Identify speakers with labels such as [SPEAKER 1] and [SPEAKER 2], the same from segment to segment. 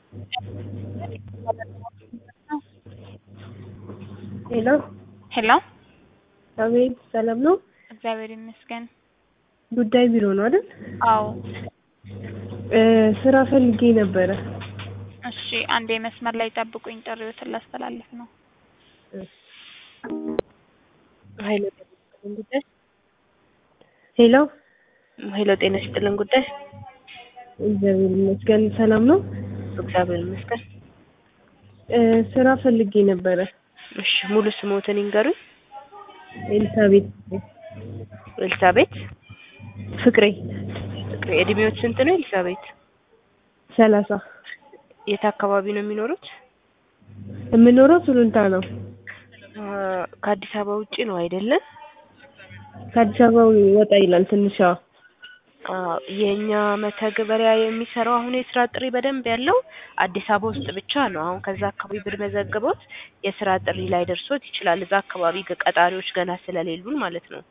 [SPEAKER 1] ሄሎ
[SPEAKER 2] ሄሎ
[SPEAKER 1] አቤት፣ ሰላም ነው?
[SPEAKER 2] እግዚአብሔር ይመስገን።
[SPEAKER 1] ጉዳይ ቢሮ ነው አይደል?
[SPEAKER 2] አዎ።
[SPEAKER 1] እ ስራ ፈልጌ ነበረ።
[SPEAKER 2] እሺ፣ አንዴ መስመር ላይ ጠብቁኝ፣ ጥሪዎትን ላስተላልፍ ነው።
[SPEAKER 3] ሀይሎ ጤና ይስጥልን ጉዳይ
[SPEAKER 1] ሄሎ
[SPEAKER 3] ሀይሎ ጤና ይስጥልን ጉዳይ
[SPEAKER 1] እግዚአብሔር ይመስገን። ሰላም ነው?
[SPEAKER 3] እግዚአብሔር ይመስገን።
[SPEAKER 1] እ ስራ ፈልጌ ነበረ።
[SPEAKER 3] እሺ ሙሉ ስሞትን ይንገሩኝ።
[SPEAKER 1] ኤልሳቤት
[SPEAKER 3] ኤልሳቤት
[SPEAKER 1] ፍቅሬ
[SPEAKER 3] ፍቅሬ። እድሜዎች ስንት ነው ኤልሳቤት?
[SPEAKER 1] ሰላሳ
[SPEAKER 3] የት አካባቢ ነው የሚኖሩት?
[SPEAKER 1] የምኖረው ሱሉልታ ነው።
[SPEAKER 3] አ፣ ከአዲስ አበባ ውጪ ነው አይደለም?
[SPEAKER 1] ከአዲስ አበባ ወጣ ይላል ትንሽ። አዎ።
[SPEAKER 3] አ፣ የኛ መተግበሪያ የሚሰራው አሁን የስራ ጥሪ በደንብ ያለው አዲስ አበባ ውስጥ ብቻ ነው። አሁን ከዛ አካባቢ ብንመዘግቦት የስራ ጥሪ ላይ ደርሶት ይችላል። እዛ አካባቢ ገ- ቀጣሪዎች ገና ስለሌሉን ማለት ነው።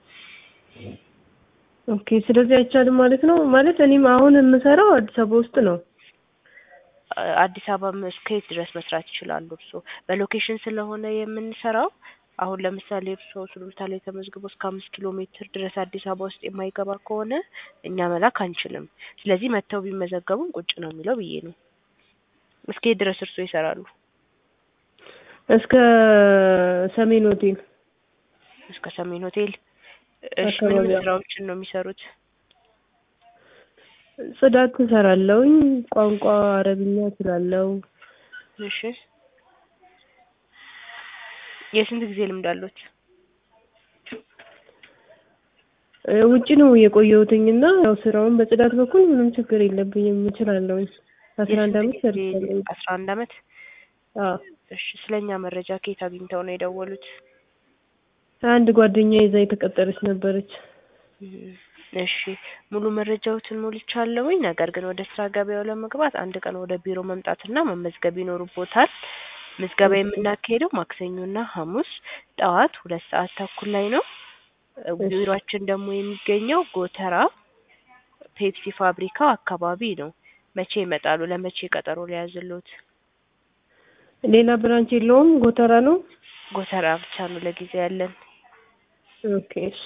[SPEAKER 1] ኦኬ። ስለዚህ አይቻልም ማለት ነው። ማለት እኔም አሁን የምሰራው አዲስ አበባ ውስጥ ነው።
[SPEAKER 3] አ፣ አዲስ አበባ እስከ የት ድረስ መስራት ይችላሉ? እርስዎ በሎኬሽን ስለሆነ የምንሰራው አሁን ለምሳሌ እርስዎ ሱሉልታ ላይ ተመዝግቦ እስከ አምስት ኪሎ ሜትር ድረስ አዲስ አበባ ውስጥ የማይገባ ከሆነ እኛ መላክ አንችልም። ስለዚህ መጥተው ቢመዘገቡም ቁጭ ነው የሚለው ብዬ ነው። እስከ የት ድረስ እርስዎ ይሰራሉ?
[SPEAKER 1] እስከ ሰሜን ሆቴል
[SPEAKER 3] እስከ ሰሜን ሆቴል። እሺ ምን ምን
[SPEAKER 1] አካባቢያ።
[SPEAKER 3] ስራዎችን ነው የሚሰሩት?
[SPEAKER 1] ጽዳት እሰራለሁኝ። ቋንቋ አረብኛ እችላለሁ።
[SPEAKER 3] እሺ የስንት ጊዜ ልምድ አሉት?
[SPEAKER 1] እ ውጭ ነው የቆየሁትኝ እና ያው ስራውን በጽዳት በኩል ምንም ችግር የለብኝም እችላለሁኝ። አስራ አንድ አመት
[SPEAKER 3] የስንት ጊዜ?
[SPEAKER 1] ሰርቻለሁ።
[SPEAKER 3] አስራ አንድ አመት።
[SPEAKER 1] አዎ
[SPEAKER 3] እሺ ስለኛ መረጃ ከየት አግኝተው ነው የደወሉት?
[SPEAKER 1] አንድ ጓደኛ ይዛ የተቀጠረች ነበረች።
[SPEAKER 3] እም፣ እሺ ሙሉ መረጃዎትን ሞልቻለሁኝ። ነገር ግን ወደ ስራ ገበያው ለመግባት አንድ ቀን ወደ ቢሮ መምጣትና መመዝገብ ይኖርቦታል። ምዝገባ የምናካሄደው ማክሰኞና ሐሙስ ጠዋት ሁለት ሰዓት ተኩል ላይ ነው። እ
[SPEAKER 1] እሺ።
[SPEAKER 3] ቢሮአችን ደግሞ የሚገኘው ጎተራ ፔፕሲ ፋብሪካው አካባቢ ነው። መቼ ይመጣሉ? ለመቼ ቀጠሮ ሊያዝልዎት?
[SPEAKER 1] ሌላ ብራንች የለውም? ጎተራ ነው?
[SPEAKER 3] ጎተራ ብቻ ነው ለጊዜው ያለን።
[SPEAKER 1] ኦኬ እሺ።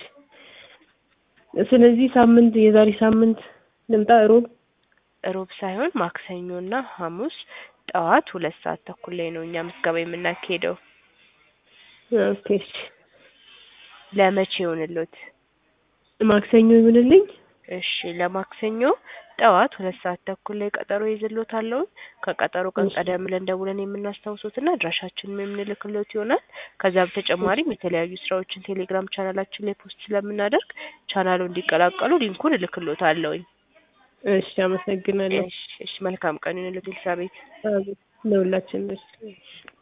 [SPEAKER 1] ስለዚህ ሳምንት የዛሬ ሳምንት ልምጣ ሮብ?
[SPEAKER 3] ሮብ ሳይሆን ማክሰኞና ሐሙስ ጠዋት ሁለት ሰዓት ተኩል ላይ ነው እኛ ምዝገባ የምናካሄደው።
[SPEAKER 1] ኦኬ እሺ።
[SPEAKER 3] ለመቼ ይሆንልዎት?
[SPEAKER 1] ማክሰኞ ይሁንልኝ?
[SPEAKER 3] እሺ ለማክሰኞ ጠዋት ሁለት ሰዓት ተኩል ላይ ቀጠሮ ይዝልዎታለሁ። ከቀጠሮ ቀን
[SPEAKER 1] እሺ።
[SPEAKER 3] ቀደም ብለን ደውለን የምናስታውሶትና አድራሻችንን የምንልክልዎት ይሆናል። ከዛ በተጨማሪም የተለያዩ ስራዎችን ቴሌግራም ቻናላችን ላይ ፖስት ስለምናደርግ ቻናሉ እንዲቀላቀሉ ሊንኩን እልክልዎታለሁኝ።
[SPEAKER 1] እሺ አመሰግናለሁ።
[SPEAKER 3] እሺ እሺ መልካም ቀን ይሁንልዎት ኤልሳቤት።
[SPEAKER 1] አቤት ለሁላችን እሺ።